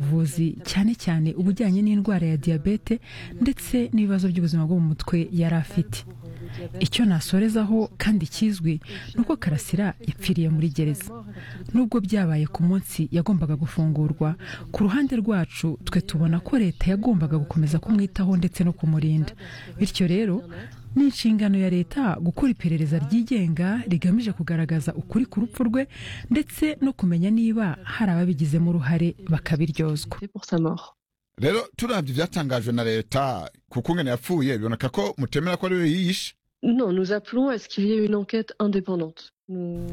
ubuvuzi cyane cyane ubujyanye n'indwara ya diyabete ndetse n'ibibazo by'ubuzima bwo mu mutwe yari afite icyo nasorezaho kandi kizwi ni uko karasira yapfiriye muri gereza nubwo byabaye ku munsi yagombaga gufungurwa ku ruhande rwacu twe tubona ko leta yagombaga gukomeza kumwitaho ndetse no kumurinda bityo rero ni inshingano ya leta gukora iperereza ryigenga rigamije kugaragaza ukuri ku rupfu rwe ndetse no kumenya niba hari ababigizemo uruhare bakabiryozwa rero turabye ibyatangajwe na leta ku kungana yapfuye biboneka ko mutemera ko ari we yiyishe Non, nous appelons à ce qu'il y ait une enquête indépendante. Nous-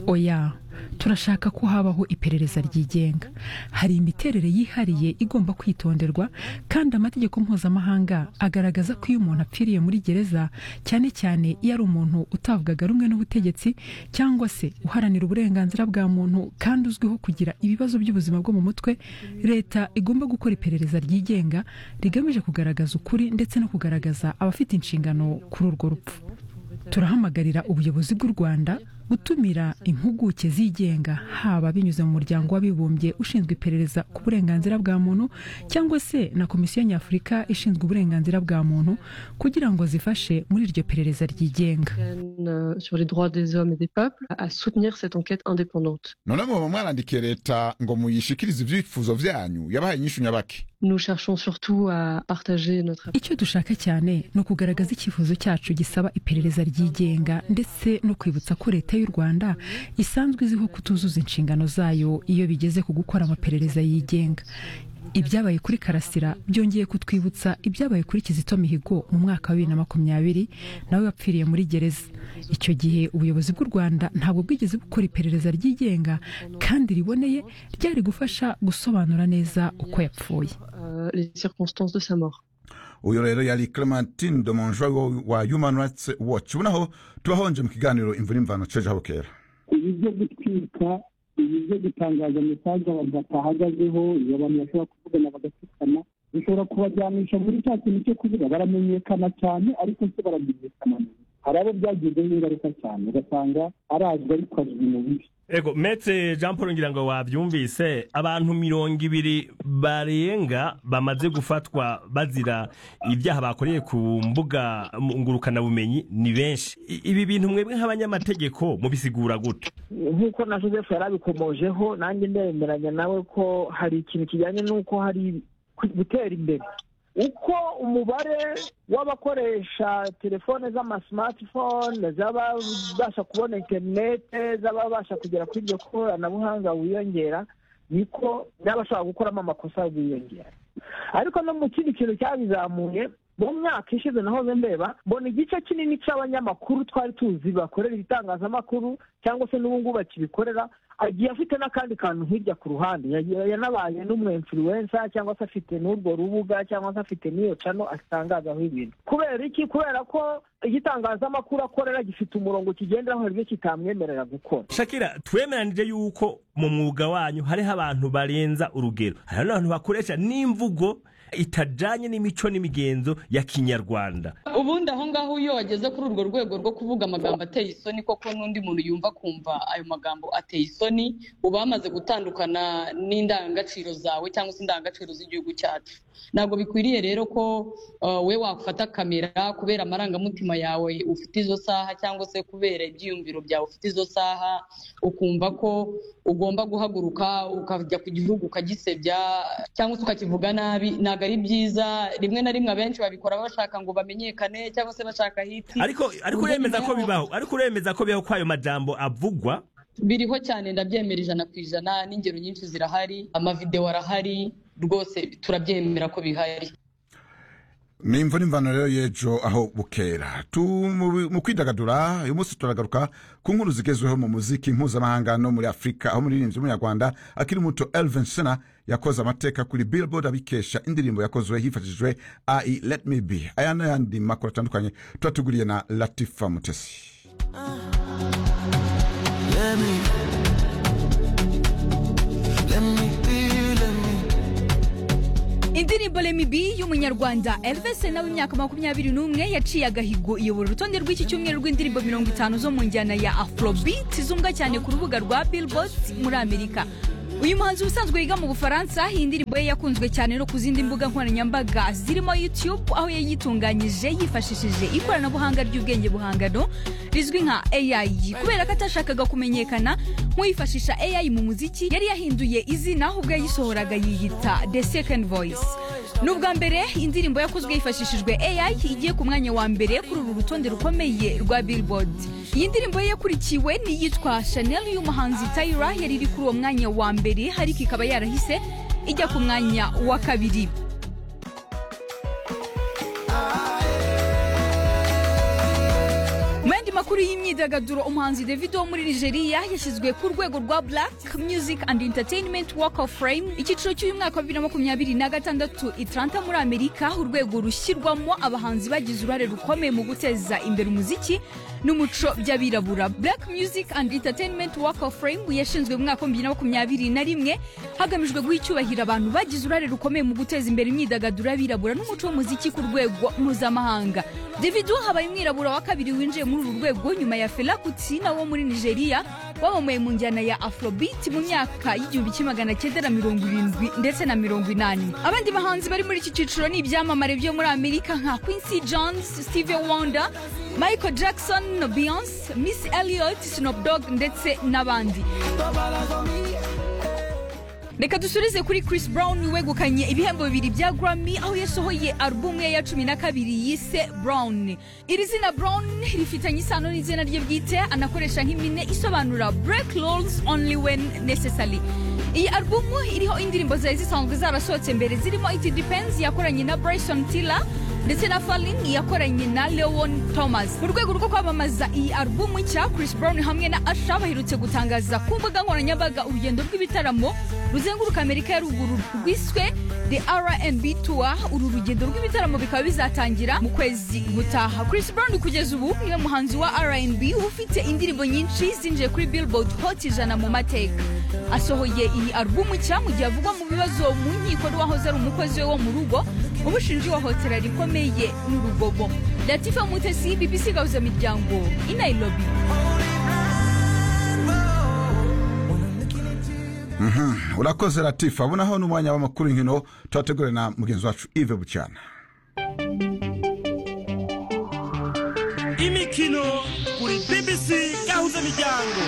oya turashaka ko habaho iperereza ryigenga hari imiterere yihariye igomba kwitonderwa kandi amategeko mpuzamahanga agaragaza ko iyo umuntu apfiriye muri gereza cyane cyane iyo ari umuntu utavugaga rumwe n'ubutegetsi cyangwa se uharanira uburenganzira bwa muntu kandi uzwiho kugira ibibazo by'ubuzima bwo mu mutwe leta igomba gukora iperereza ryigenga rigamije kugaragaza ukuri ndetse no kugaragaza abafite inshingano kuri urwo rupfu turahamagarira ubuyobozi bw'u rwanda gutumira impuguke zigenga haba binyuze mu muryango w'abibumbye ushinzwe iperereza ku burenganzira bwa muntu cyangwa se na komisiyo nyafurika ishinzwe uburenganzira bwa muntu kugira ngo zifashe muri iryo perereza ryigenga euh, sur les droits des hommes et des peuples à soutenir cette enquête indépendante. none muba mwarandikiye leta ngo muyishikirize ibyifuzo byanyu yabahaye inyishu nyabaki Nous cherchons surtout à partager notre icyo dushaka cyane ni ukugaragaza icyifuzo cyacu gisaba iperereza ryigenga ndetse no kwibutsa ko leta y'u rwanda isanzwe izwiho kutuzuza inshingano zayo iyo bigeze ku gukora amaperereza yigenga ibyabaye kuri karasira byongeye kutwibutsa ibyabaye kuri kizito mihigo mu mwaka wa bibiri na makumyabiri nawe wapfiriye muri gereza icyo gihe ubuyobozi bw'u rwanda ntabwo bwigeze bukora iperereza ryigenga kandi riboneye ryari gufasha gusobanura neza uko yapfuye euh, les circonstances de sa mort. uyu rero yari clementine de monjoy wa human rights watch ubonaho tubahonje mu kiganiro imvura imvano ceje aho kera ibi byo gutwika ibi byo gutangaza mesaje abantu batahagazeho iyo abantu bashobora kuvugana bagatsikana bishobora kubajyanisha muri cya kintu cyo kuvuga baramenyekana cyane ariko se baramenyekana neza hari abo byagizeho ingaruka cyane ugasanga arazwi ariko azwi mu bibi ego metse jean paul ngira ngo wabyumvise abantu mirongo ibiri barenga bamaze gufatwa bazira ibyaha bakoreye ku mbuga ngurukanabumenyi ni benshi I- ibi bintu mwebwe nk'abanyamategeko mubisigura gute nk'uko na joseph yari abikomojeho nanjye ndemeranya nawe ko hari ikintu kijyanye n'uko hari ku- gutera imbere uko umubare w'abakoresha telefone z'amasimatifone z'ababasha kubona interinete z'ababasha kugera kuri iryo koranabuhanga wiyongera niko n'abashobora gukoramo amakosa biyongera ariko no mu kindi kintu cyabizamuye mu myaka ishize naho ndeba mbona igice kinini cy'abanyamakuru twari tuzi bakorera ibitangazamakuru cyangwa se n'ubu ngubu bakibikorera agiye afite n'akandi kantu hirya ku ruhande yagiye yanabaye n'umu influencer cyangwa se afite n'urwo rubuga cyangwa se afite n'iyo cano atangazaho ibintu kubera iki kubera ko igitangazamakuru akorera gifite umurongo kigenderaho hari ibyo kitamwemerera gukora shakira twemeranije yuko mu mwuga wanyu hariho abantu barenza urugero hari n'abantu bakoresha n'imvugo itajanye n'imico n'imigenzo ya kinyarwanda ubundi aho ngaho iyo wageze kuri urwo rwego rwo kuvuga amagambo ateye isoni koko n'undi muntu yumva kumva ayo magambo ateye isoni uba wamaze gutandukana n'indangagaciro zawe cyangwa se indangagaciro z'igihugu cyacu ntabwo bikwiriye rero ko uh, we wafata kamera kubera amarangamutima yawe ufite izo saha cyangwa se kubera ibyiyumviro byawe ufite izo saha ukumva ko ugomba guhaguruka ukajya ku gihugu ukagisebya cyangwa se ukakivuga nabi ntabwo ari byiza rimwe na rimwe abenshi babikora bashaka ngo bamenyekane cyangwa se bashaka hiti ariko ariko uremeza ko bibaho ariko uremeza ko bibaho ko ayo majambo avugwa biriho cyane ndabyemera ijana ku ijana n'ingero nyinshi zirahari amavidewo arahari rwose turabyemera ko bihari ni imvura imvano rero y'ejo aho bukera Tu- mu mu kwidagadura uyu munsi turagaruka ku nkuru zigezweho mu muziki mpuzamahanga no muri afurika aho umuririmbyi w'umunyarwanda akiri muto elvin sena yakoze amateka kuri billboard abikesha indirimbo yakozwe hifashishijwe ai let me be aya n'ayandi makuru atandukanye tuba tuguriye na latifa mutesi Let me, let me be, let me. indirimbo remibi y'umunyarwanda elves na w'imyaka makumyabiri n'umwe yaciye agahigo iyobora urutonde rw'iki cyumweru rw'indirimbo mirongo itanu zo mu njyana ya afrobeat zumvwa cyane ku rubuga rwa billboard muri amerika uyu muhanzi ubusanzwe yiga mu bufaransa iyi ndirimbo ye yakunzwe cyane no ku zindi mbuga nkoranyambaga zirimo youtube aho yayitunganyije yifashishije ikoranabuhanga ry'ubwenge buhangano rizwi nka ai kubera ko atashakaga kumenyekana nk'uyifashisha ai mu muziki yari yahinduye izina ahubwo yayisohoraga yiyita the second voice ni ubwa mbere indirimbo yakozwe hifashishijwe ai igiye ku mwanya wa mbere kuri uru rutonde rukomeye rwa billboard iyi ndirimbo ye yakurikiwe n'iyitwa chanel y'umuhanzi tayira yari iri kuri uwo mwanya wa mbere ariko ikaba yarahise ijya ku mwanya wa kabiri mu yandi makuru y'imyidagaduro umuhanzi davido wo muri nigeria yashyizwe ku rwego rwa black music and entertainment walk of fame icyiciro cy'uyu mwaka wa bibiri na makumyabiri na gatandatu itaranta muri amerika urwego rushyirwamo abahanzi bagize uruhare rukomeye mu guteza imbere umuziki n'umuco by'abirabura black music and entertainment walk of fame yashinzwe mu mwaka wa bibiri na makumyabiri na rimwe hagamijwe guha icyubahiro abantu bagize uruhare rukomeye mu guteza imbere imyidagaduro y'abirabura n'umuco w'umuziki ku rwego mpuzamahanga davido habaye umwirabura wa kabiri winjiye muri uru rwego nyuma ya Fela Kuti nawo wo muri Nigeria wamamaye mu njyana ya Afrobeat mu myaka y'igihumbi kimwe magana cyenda na mirongo irindwi ndetse na mirongo inani abandi bahanzi bari muri iki cyiciro ni ibyamamare byo muri Amerika nka Quincy Jones, Stevie Wonder, Michael Jackson, Beyonce, Miss Elliot, Snoop Dogg ndetse n'abandi reka dusubize kuri Chris Brown wegukanye ibihembo bibiri bya Grammy aho yasohoye album ye ya cumi na kabiri yise Brown iri zina Brown rifitanye isano n'izina rye bwite anakoresha nk'impine isobanura break laws only when necessary iyi albumu iriho indirimbo zari zisanzwe zarasohotse mbere zirimo It Depends yakoranye na Bryson Tiller ndetse na Fallin yakoranye na Leon Thomas mu rwego rwo kwamamaza iyi albumu nshya Chris Brown hamwe na Asha baherutse gutangaza ku mbuga nkoranyambaga urugendo rw'ibitaramo ruzenguruka Amerika ya ruguru rwiswe The R&B Tour uru rugendo rw'ibitaramo bikaba bizatangira mu kwezi gutaha Chris Brown kugeza ubu niwe muhanzi wa R&B ufite indirimbo nyinshi zinjiye kuri Billboard Hot ijana mu mateka asohoye iyi albumu nshya mu gihe avugwa mu bibazo mu nkiko n'uwahoze ari umukozi we wo mu rugo ubushinji wahohotera rikomeye n'urugobo Latifa Mutesi BBC gahuza miryango i Nairobi urakoze latifa ubonaho n'umwanya w'amakuru inkino tuhategure na mugenzi wacu ive bucyana imikino kuri BBC yahuza imiryango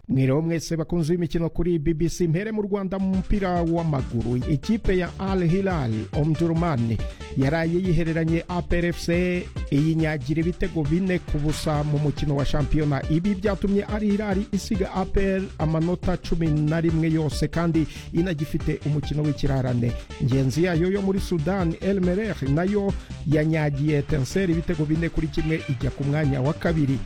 mwiriwe mwese bakunze imikino kuri BBC mpere mu Rwanda mu mupira w'amaguru ikipe ya Al Hilal Omdurman yaraye yihereranye APR FC iyinyagira ibitego bine ku busa mu mukino wa shampiyona ibi byatumye Al Hilal isiga APR amanota cumi na rimwe yose kandi inagifite umukino w'ikirarane ngenzi yayo yo muri Sudan El Merreikh nayo yanyagiye Etincelles ibitego bine kuri kimwe ijya ku mwanya wa kabiri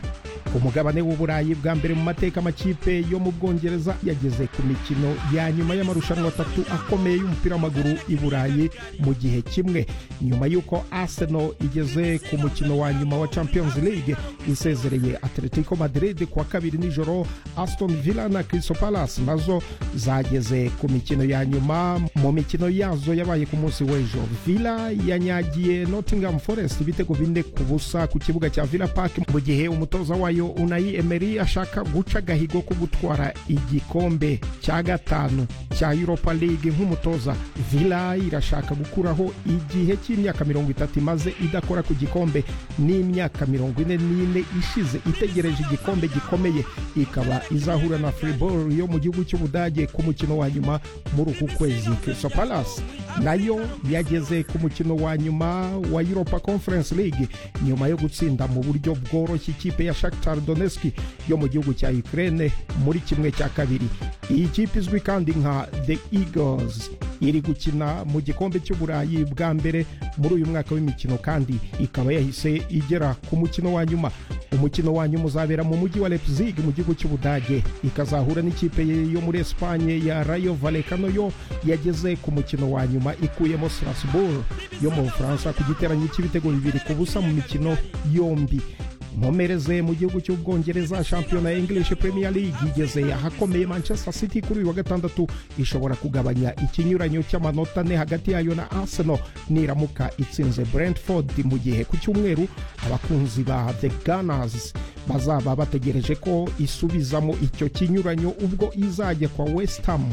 umugabane w'uburayi bwa mbere mu mateka amakipe yo mu bwongereza yageze ku mikino ya nyuma y'amarushanwa atatu akomeye y'umupira w'amaguru i burayi mu gihe kimwe nyuma y'uko arsenal igeze ku mukino wa nyuma wa champions league isezereye atletico madrid kuwa kabiri nijoro aston villa na crystal palace nazo zageze ku mikino ya nyuma mu mikino yazo yabaye ku munsi w'ejo villa yanyagiye nottingham forest ibitego bine ku busa ku kibuga cya villa park mu gihe umutoza wayo wayo unayi emeri ashaka guca agahigo ko gutwara igikombe cya gatanu cya europa league nk'umutoza villa irashaka gukuraho igihe cy'imyaka mirongo itatu imaze idakora ku gikombe n'imyaka mirongo ine n'ine ishize itegereje igikombe gikomeye ikaba izahura na freeball yo mu gihugu cy'ubudage ku mukino wa nyuma muri uku kwezi crystal palace nayo yageze ku mukino wa nyuma wa europa conference league nyuma yo gutsinda mu buryo bworoshye ikipe ya shaka Shakhtar Donetsk yo mu gihugu cya Ukraine muri kimwe cya kabiri iyi kipe izwi kandi nka The Eagles iri gukina mu gikombe cy'uburayi bwa mbere muri uyu mwaka w'imikino kandi ikaba yahise igera ku mukino wa nyuma umukino wa nyuma uzabera mu mujyi wa Leipzig mu gihugu cy'ubudage ikazahura n'ikipe yo muri Espagne ya Rayo Vallecano yo yageze ku mukino wa nyuma ikuyemo Strasbourg yo mu Bufaransa ku giteranyo cy'ibitego bibiri ku busa mu mikino yombi nkomereze mu gihugu cy'ubwongereza shampiyona ya english premier league igeze ahakomeye manchester city kuri uyu wa gatandatu ishobora kugabanya ikinyuranyo cy'amanota ane hagati yayo na arsenal niramuka itsinze brentford mu gihe ku cyumweru abakunzi ba the gunners bazaba bategereje ko isubizamo icyo kinyuranyo ubwo izajya kwa west ham